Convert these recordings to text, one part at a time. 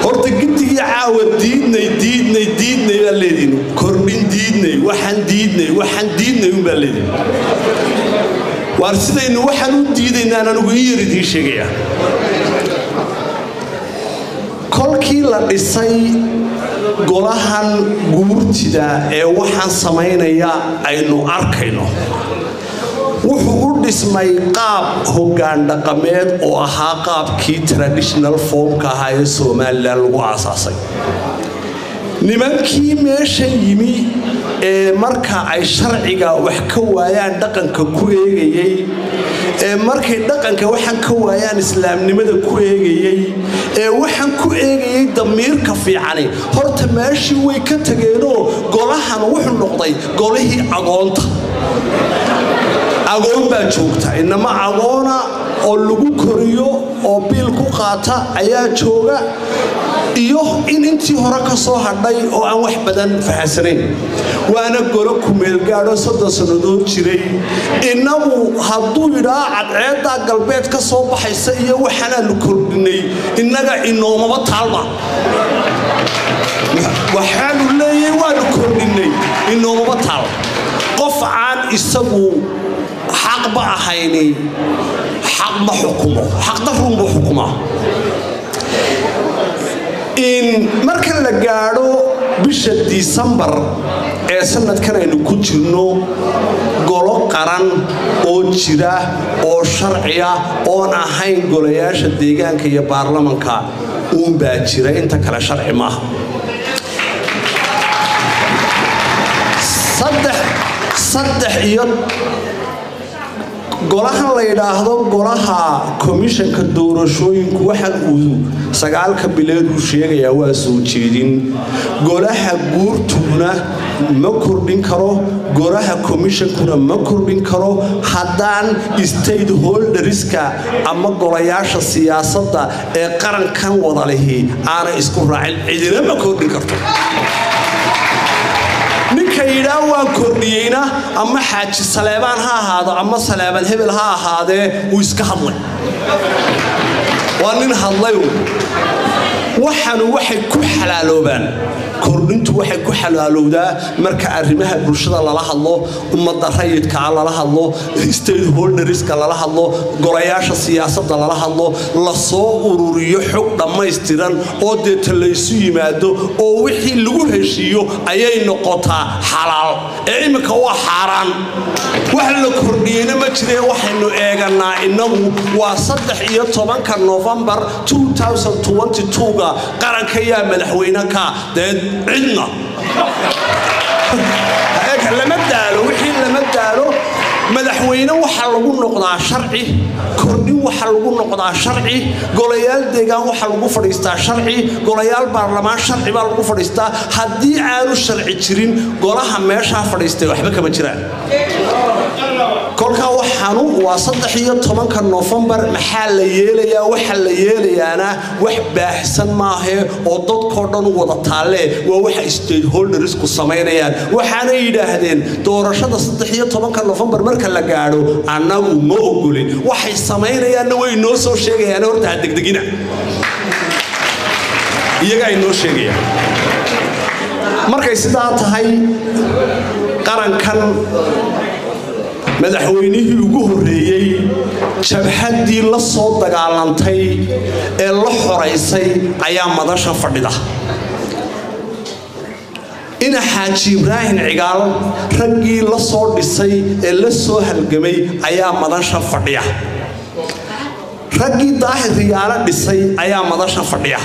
horta gidigii caawa diidnay diidnay diidnay baa leediin kordhin diidnay waxaan diidnay waxaan diidnay unbaa leediin waar sidaynu waxaan u diidaynaan anigu in yar idiin sheegaya kolkii la dhisay golahan guurtida ee waxaan samaynaya aynu arkayno wuxuu u dhismay qaab hoggaan dhaqameed oo ahaa qaabkii traditional formka ahaa ee somalilan lagu aasaasay nimankii meesha yimi ee marka ay sharciga wax ka waayaan dhaqanka ku eegayey ee markay dhaqanka waxaan ka waayaan islaamnimada ku eegayey ee waxaan ku eegayey damiirka fiicani horta meeshii way ka tageenoo golahan wuxuu noqday golihii agoonta agoon baa joogta inama agoona oo lagu koriyo oo biil ku qaata ayaa jooga iyo in intii hore ka soo hadhay oo aan wax badan fahansanayn waana golo kumeelgaadho soddon sannadood jiray innagu hadduu yidhaa cadceeddaa galbeed ka soo baxaysa iyo waxaanaanu kordhinay innaga inoomaba taalma waxaanu leeyahay waanu kordhinay inoomaba taal qof aan isagu xaqba ahayni xaq ma xukumo xaqdarruunbuu xukumaa marka la gaadho bisha disembar ee sanadkan aynu ku jirno golo qaran oo jira oo sharciya oon ahayn golayaasha deegaanka iyo baarlamanka uunbaa jira inta kale sharci maaha saddex iyo golahan la yidhaahdo golaha komishanka doorashooyinku waxaan uu sagaalka bileed uu sheegayaa waa soo jeedin golaha guurtuguna ma kordhin karo golaha komishankuna ma kordhin karo haddaan state holderska ama golayaasha siyaasadda ee qarankan wada lihi aanay isku raacin cidina ma kordhin karto ninka yidhaa waan kordhiyeyna ama xaaji saleebaan ha ahaado ama saleebaan hebel ha ahaadee wuu iska hadlay waa nin hadlayu waxanu waxay ku xalaaloobaan kordhintu waxay ku xalaalowdaa marka arrimaha bulshada lala hadlo ummadda rayidkaa lala hadlo state holderska lala hadlo golayaasha siyaasadda lala hadlo lasoo ururiyo xog dhammaystiran oo deeta laysu yimaado oo wixii lagu heshiiyo ayay noqotaa xalaal ee imminka waa xaaraan wax la kordhiyeyna ma jiree waxaynu eeganaa innagu waa saddex iyo tobanka novembar ga qaranka yaa madaxweyne ka dee cidna lama daalo wixii lama daalo madaxweyne waxaa lagu noqdaa sharci kordhin waxaa lagu noqdaa sharci golayaal deegaan waxaa lagu fadhiistaa sharci golayaal baarlamaan sharci baa lagu fadhiistaa haddii aanu sharci jirin golaha meeshaa fadhiistay waxba kama jiraan kolkaa waxaanu waa saddex iyo tobanka nofembar maxaa la yeelayaa waxa la yeelayaana wax baahsan maahee oo dadkoo dhan u wada taallee waa waxa stateholdersku samaynayaan waxaanay yidhaahdeen doorashada saddex iyo tobanka nofembar marka la gaadho annagu ma ogolin waxay samaynayaanna way noo soo sheegayaan horta ha degdegina iyaga ay noo sheegayaan markay sidaa tahay qarankan madaxweynihii ugu horreeyey jabhaddii la soo dagaalantay ee la xoraysay ayaa madasha fadhida ina xaaji ibraahim cigaal raggii la soo dhisay ee la soo halgamay ayaa madasha fadhiya raggii daahir riyaalo dhisay ayaa madasha fadhiya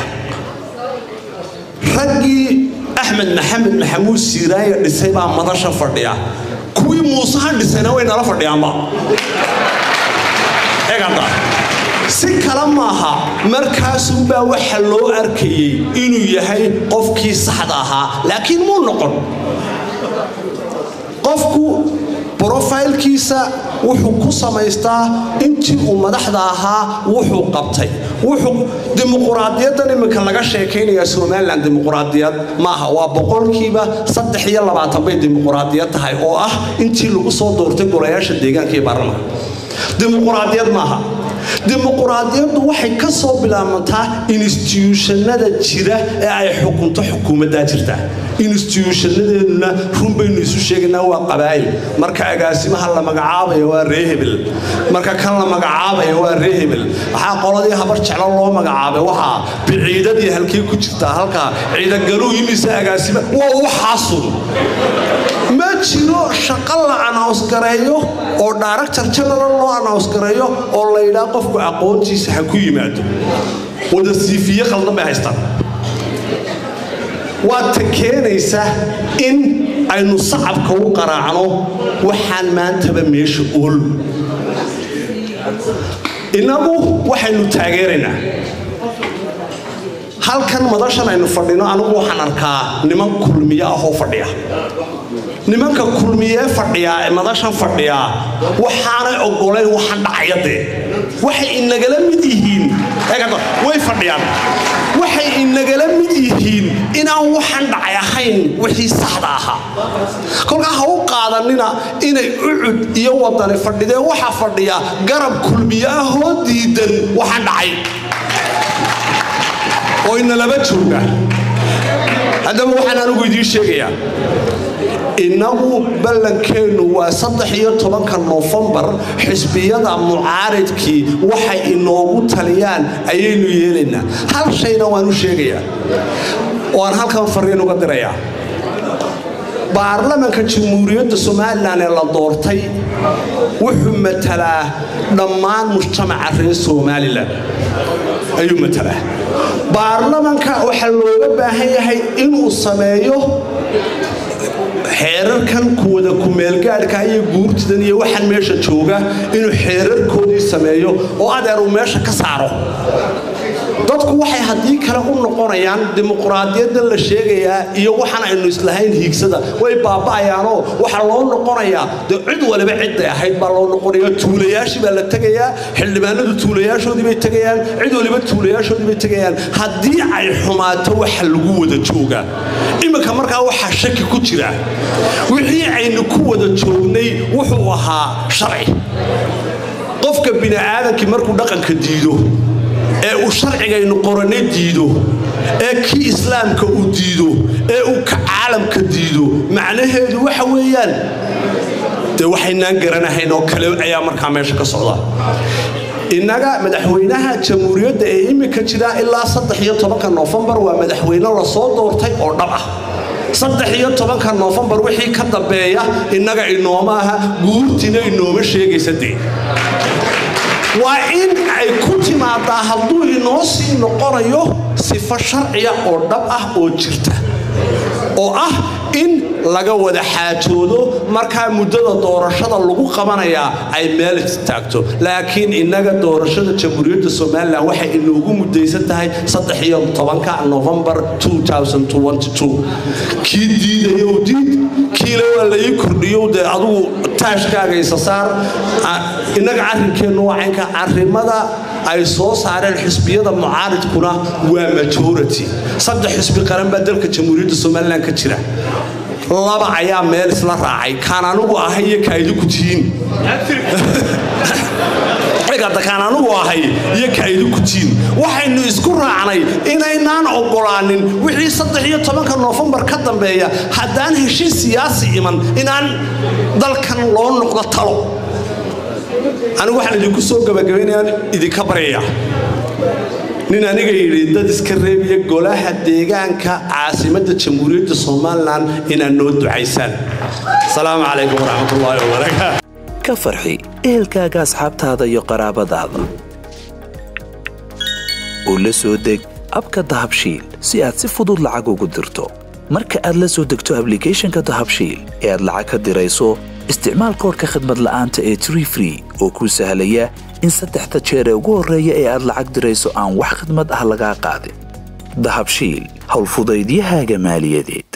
raggii axmed maxamed maxamuud siiraaya dhisay baa madasha fadhiya kuwii muuseha dhisayna way nala fadhiyaanba egada si kale maaha markaasunbaa waxa loo arkayey inuu yahay qofkii saxda ahaa laakiin muu noqon qofku brofaylkiisa wuxuu ku samaystaa intii uu madaxda ahaa wuxuu qabtay dimuquraadiyaddan iminka laga sheekaynaya somalilan dimuquraadiyad maaha waa boqolkiiba saddex iyo labaatan bay dimuquraadiyad tahay oo ah intii lagu soo doortay golayaasha deegaanka iyo baarlamanka dimuquraadiyad maaha dimuquraadiyaddu waxay ka soo bilaabantaa instituushannada jira ee ay xukunto xukuumaddaa jirta instituushanadeeduna run baynu isu sheegaynaa waa qabaa'il marka agaasimaha la magacaabayo waa ree hebel marka kan la magacaabayo waa ree hebel waxaa qoladii habar jeclo loo magacaabay waxaa biciidadii halkii ku jirtaa halkaa ciidangaluu yimisa agaasima waa waxaasun ma jiro shaqo la anausgareeyo oo director general loo anausgareeyo oo la yidhaa qofku aqoontiisa ha ku yimaado wada siifiye qaldan bay haystaan waa ta keenaysa in aynu sacabka u qaraacno waxaan maantaba meesha ool innagu waxaynu taageeraynaa halkan madashan aynu fadhino anigu waxaan arkaa niman kulmiye ahoo fadhiya nimanka kulmiyee fadhiyaa ee madashan fadhiyaa waxaanay ogolayn waxaan dhacaya dee waxay inagala mid yihiin way fadhiyaan waxay inagala mid yihiin inaan waxaan dhacay ahayn wixii saxda ahaa kolkaa ha u qaadanina inay ucud iyo wadani fadhidee waxaa fadhiya garab kulmiye ahoo diidan waxaan dhacay oo inalaba jooga haddaba waxaan anigu idiin sheegayaa innagu ballankeennu waa saddex iyo tobanka noofembar xisbiyada mucaaridkii waxay inoogu taliyaan ayaynu yeelaynaa hal shayna waan u sheegayaa oo aan halkan fariin uga dirayaa baarlamanka jamhuuriyadda somalilan ee la doortay wuxuu matalaa dhammaan mujtamaca reer somalilan ayuu matalaa baarlamanka waxaa looga baahan yahay inuu sameeyo xeerarkan kuwada kumeelgaadhka iyo guurtidan iyo waxaan meesha jooga inuu xeerarkoodii sameeyo oo adeer uu meesha ka saaro dadku waxay haddii kale u noqonayaan dimuquraadiyadda la sheegayaa iyo waxaan aynu islahayn hiigsada way baaba'ayaanoo waxaa loo noqonayaa dee cid waliba cidday ahayd baa loo noqonaya tuulayaashii baa la tegayaa xildhibaanadu tuulayaashoodii bay tegayaan cid waliba tuulayaashoodii bay tegayaan haddii ay xumaato waxa lagu wada joogaa iminka markaa waxaa shaki ku jira wixii aynu ku wada joognay wuxuu ahaa sharci qofka bini'aadankii markuu dhaqanka diido ee uu sharcigaynu qorane diido ee kii islaamka uu diido ee uu ka caalamka diido macnaheedu waxa weeyaan dee waxaynaan garanahayn oo kale ayaa markaa meesha ka socda innaga madaxweynaha jamhuuriyadda ee iminka jira ilaa saddex iyo tobanka noofembar waa madaxweyne lasoo doortay oo dhab ah saddex iyo tobanka noofembar wixii ka dambeeya innaga inooma aha guurtina inooma sheegaysa dee waa in ay ku timaadaa hadduu inoo sii noqonayo sifo sharciya oo dhab ah oo jirta oo ah in laga wada xaajoodo markaa muddada doorashada lagu qabanayaa ay meel istaagto laakiin innaga doorashada jamhuuriyadda somalilan waxay inoogu mudaysan tahay saddex iyo tobanka novembar kii diidayow diid kiile waa laii kordhiyow dee adugu taashkaaga isa saar innaga arrinkeennu waa caynka arrimada ay soo saareen xisbiyada mucaaridkuna waa majority saddex xisbi qaran baa dalka jamhuuriyadda somalilan ka jira laba ayaa meel isla raacay kaan anugu ahay iyo kaaidiku tihiin kaan anugu ahay iyo kaaidiku tihiin waxaynu isku raacnay inaynaan ogolaanin wixii saddex iyo tobanka noofembar ka dambeeya haddaan heshiis siyaasi iman inaan dalkan loo noqdo talo anigu waxaan idinku soo gabagabaynayaan idinka baryaya nin aniga yidhi dad iska reebiya golaha deegaanka caasimadda jamhuuriyadda somalilan inaad noo ducaysaan asalaamu calaykum waraxmatullaahi wabarakaatu ka farxi ehelkaaga asxaabtaada iyo qaraabadaada oo la soo deg abka dahabshiil si aad si fudud lacag ugu dirto marka aad la soo degto ablicathonka dahabshiil ee aad lacag ka dirayso isticmaal koorka khadmad la'aanta ee tree free oo kuu sahlaya in saddexda jeer ee ugu horreeya ee aad lacag dirayso aan wax khadmad ah lagaa qaadin dahabshiil howlfudaydiyahaaga maaliyadeed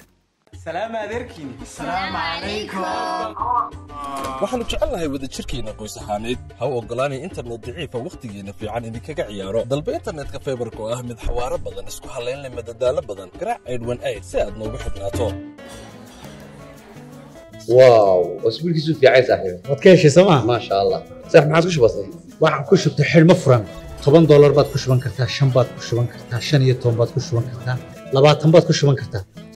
waxaannu jecelnahay wadajirkeenna qoys ahaaneed ha u oggolaanay internet daciifa wakhtigeenna fiican idinkaga ciyaaro dalba internetka faybarka oo ah mid xawaaro badan isku hallayn leh madadaalo badan garaac aydhwan ayd si aad noogu xidhnaato واو اسبوع كيسو في عايز صاحبي waad ka heshay sooma ما شاء الله صح ما عاد كش بسيط waxaan ku shubtay xidhmo furan toban doolar baad ku shuban kartaa shan baad ku shuban kartaa shan iyo toban baad ku shuban kartaa labaatan baad ku shuban kartaa